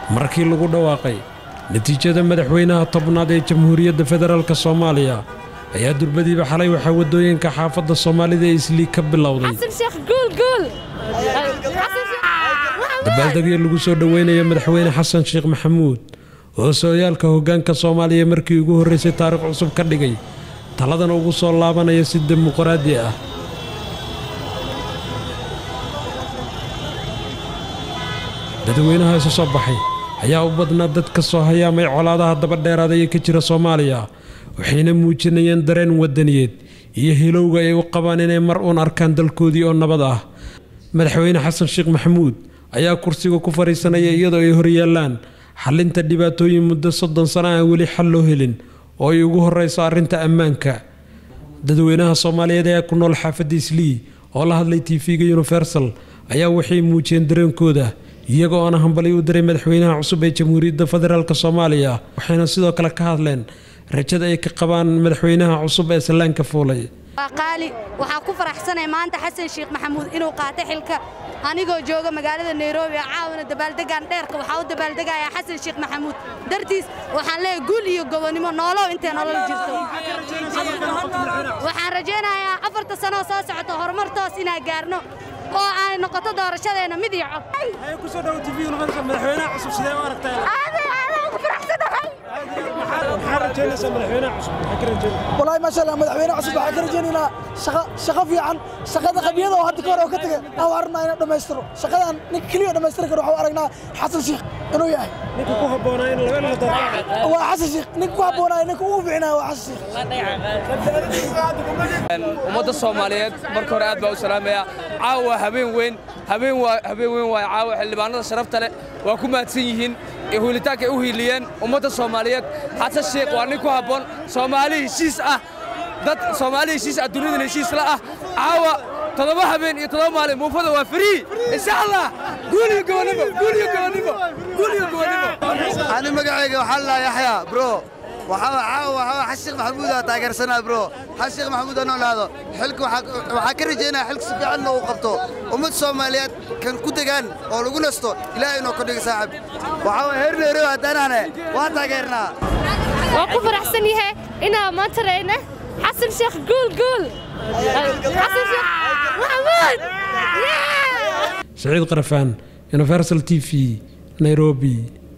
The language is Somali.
markii lagu dhawaaqay natiijada madaxweynaha tobnaad ee jamhuuriyadda federaalk soomaaliya ayaa durbadiiba xalay waxaa waddooyinka xaafadda soomaalida ee isliig ka bilowday dabaaldegyo lagu soo dhoweynayo madaxweyne xasan sheekh maxamuud oo sooyaalka hoggaanka soomaaliya markii ugu horraysay taarikh cusub ka dhigay taladana ugu soo laabanaya si dimuqraadi ah dadweynaha isu soo baxay ayaa u badnaa dad ka soo hayaamay colaadaha dabadheeraada ee ka jira soomaaliya waxayna muujinayeen dareen wadaniyeed iyo hilowga ay u qabaan inay mar uun arkaan dalkoodii oo nabad ah madaxweyne xasan sheekh maxamuud ayaa kursiga ku fadhiisanaya iyadoo ay horyaallaan xallinta dhibaatooyin muddo soddon sano aan weli xal loo helin oo ay ugu horrayso arrinta ammaanka dadweynaha soomaaliyeed ee ku nool xaafadda islii oo la hadlay tv-ga universal ayaa waxay muujiyeen dareenkooda iyagoo oona hambalyo u diray madaxweynaha cusub ee jamhuuriyadda federaalk soomaaliya waxayna sidoo kale ka hadleen rajada ay ka qabaan madaxweynaha cusub ee sallaanka fuulay waa qaali waxaa ku faraxsanay maanta xasan sheekh maxamuud inuu qaatay xilka anigoo jooga magaalada nairobi ee caawina dabaaldegaan dheerka waxaa u dabaaldegayaa xasan sheekh maxamuud dartiis waxaan leeyahay guul iyo gobonnimo noolow intay nolol jirto waxaan rajaynayaa afarta sanoo soo socota horumar toos inaan gaarno oo ay noqoto doorashadeenna mid iyo cod والله ما شاء الله مدحوينه عصب waxaa ka rajaynaynaa shaqo shaqo fiican shaqada qabiyada oo hadda ka hor oo ka tagay aan arnaa inaan dhammaystiro shaqadan ninka keliya dhammaystiri karo waxaan aragnaa xasan sheekh inuu yahay ninka ku habboonaa in laga la doorto waa xasan sheekh ninka ku habboonaa ninka ugu fiicnaa waa xasan sheekh ummadda soomaaliyeed marka hore aad baa u salaamaya caawa habeen weyn habeen waa habeen weyn waa caawa xildhibaanada sharafta leh waa ku mahadsan yihiin huulitaanka ay u hiiliyeen ummadda soomaaliyeed xasan sheekh waa nin ku habboon soomaali heshiis ah dad soomaali heshiis ah dunidan heshiis la ah caawa toddoba habeen iyo toddoba maalin muufada waa free insha allah guul iyo gobonnimo guul iyo gobonnimo guul iyo gobonnimo ani magacayga waxaa la yaxya bro waxaa caawa waxaa xasan sheekh maxamuud aa taageersanaa bro xasan sheekh maxamuud anoo laado xilka waxaa ka rajaynaya xilka si fiicanna uu qabto ummad soomaaliyeed kan ku degaan oo lagu nasto ilaahay inoo kordhiga saaxib waxaa waa heer nairobi haddaanahne waa taageernaa waa ku faraxsan yahay inaa maanta reyna xasan sheekh guul guul xasan sheekh maxamuud saciid qarafaan universal t v nairobi